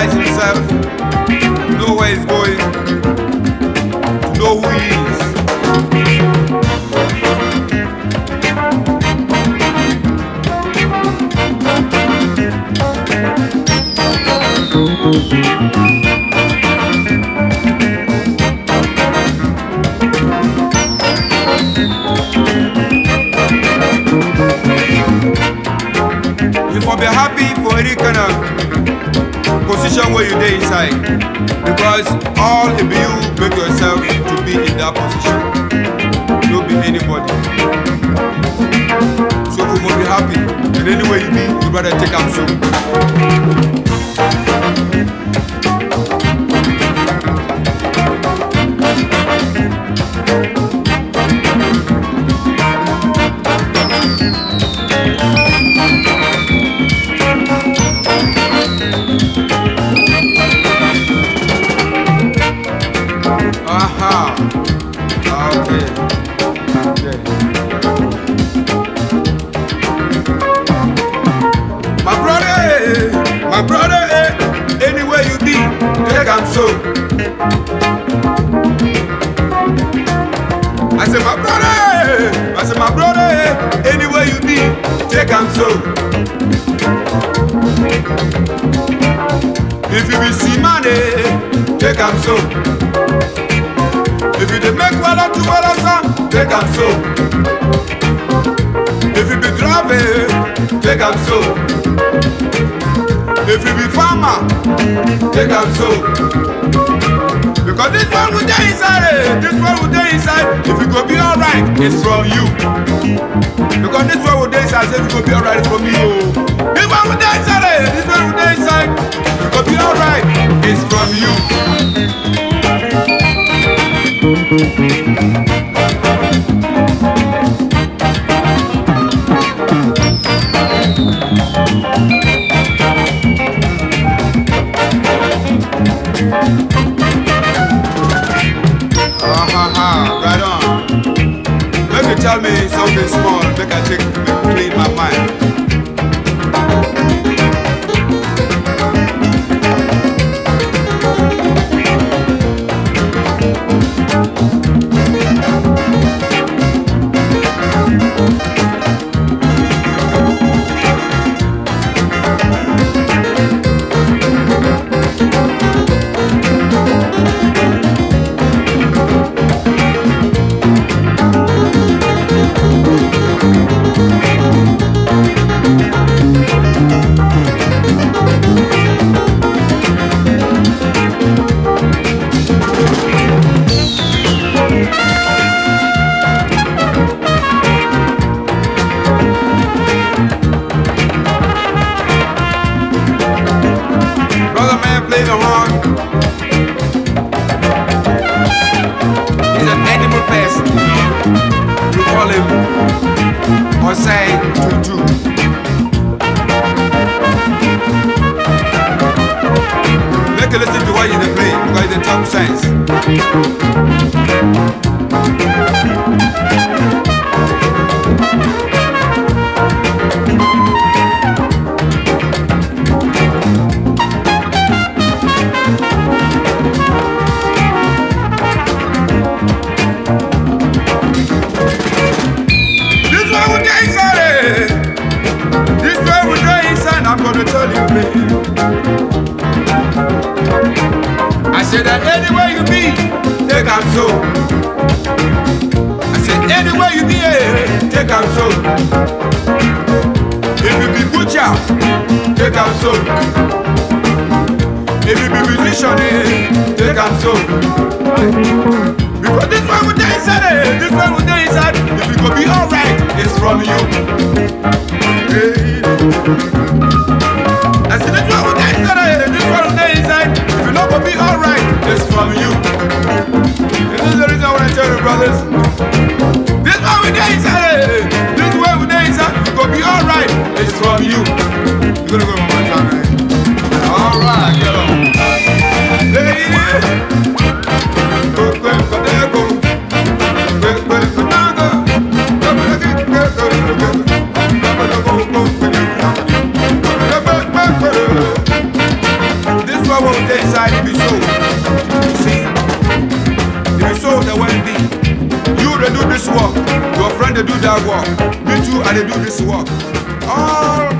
analyze himself, to know where he's going, to know who he is. You for be happy for any kind of position where you dey inside because all of you make yourself to be in that position no be anybody so you must be happy and anywhere you be you better take am so. Aha. Okay. Okay. My brother, eh, my brother, eh, anywhere you be, take am so. I say my brother, eh, I say my brother, eh, anywhere you be, take am so. If you be seaman, eh, take am so. If you dey make wala to wala song, take am so. If you be driver, take am so. If you be farmer, take am so. Because this one will dey inside, eh, this one will dey inside. If you go be alright, it's from you. Because this one will dey inside, say if you go be alright, it's from me. Oh. This one will dey inside, eh, this one will dey inside. If you go be alright, it's from you. Ah ha ha, right on. Make you tell me something small, make I take clean my mind. Brother man play the horn. He's an animal person. You call him or say tutu. Make you listen to what you dey play because they talk sense. This way we dey inside eh. This way we dey inside I'm gonna tell you babe. I said that anywhere you be, take am so. I said anywhere you be, eh, take am so. If you be butcher, take am so. If you be musician, eh, take am so. Because this one we dey inside, eh, this one we dey inside. If you go be alright, it's from you. Hey. I said this one we dey inside, eh, this one we dey inside. If you not go be alright, it's from you. This is the reason why I tell you, brothers. This one we dey inside, eh, this one we dey inside. If you go be alright, it's from you. You gonna go one more time, eh? Alright, get on. Lady. what will dey inside it be so. You see, it be so the way it be. You dey do this work, your friend dey do that work. Me too, I dey do this work. All